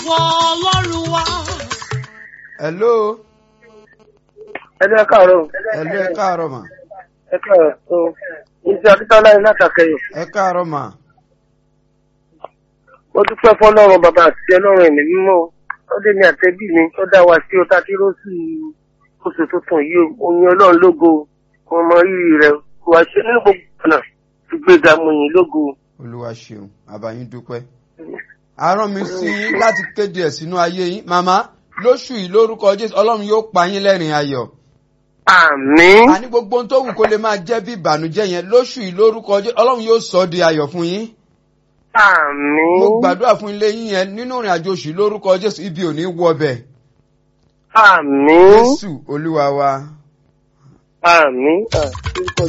ìwọ ọlọ́run wa. hello ẹni ẹ káàárọ̀ hello ẹ káàárọ̀ mà ẹ káàárọ̀ tó iṣẹ́ akíntọ́lá yìí látàkẹ́yọ̀ ẹ káàárọ̀ mà mo dúpẹ́ fọlọ́run bàbá àti ọlọ́run ẹ̀mí mímọ́ ó dé ní àtẹ́bí mi ó dá wa sí ọtá tí rósì oṣù tuntun yìí o oyin ọlọ́run lógo ọmọ rírì rẹ wà ṣe nínú gbogbo ọ̀nà ti gbéga mo yìn lógo. olúwa ṣeun àbáyín dúpẹ́. àárọ̀ mi sí yín láti kéde ẹ̀ sínú ayé yín màmá lóṣù yìí lórúkọ jésù ọlọ́run yóò pa yín lẹ́rìn ayọ̀. àmín àní gbogbo ohun tó wù kó lè máa jẹ́ bí ìbànújẹ́ yẹn lóṣù yìí lórúkọ jésù ọlọ́run yóò sọ ọ́ di ayọ̀ fún yín. àmín mo gbàdúrà fún ilé yín yẹn nínú ìrìn àjò oṣù yìí lórúkọ jésù ibi ò ní wọ bẹ̀. àmín jésù olúwa wa. àmín àmín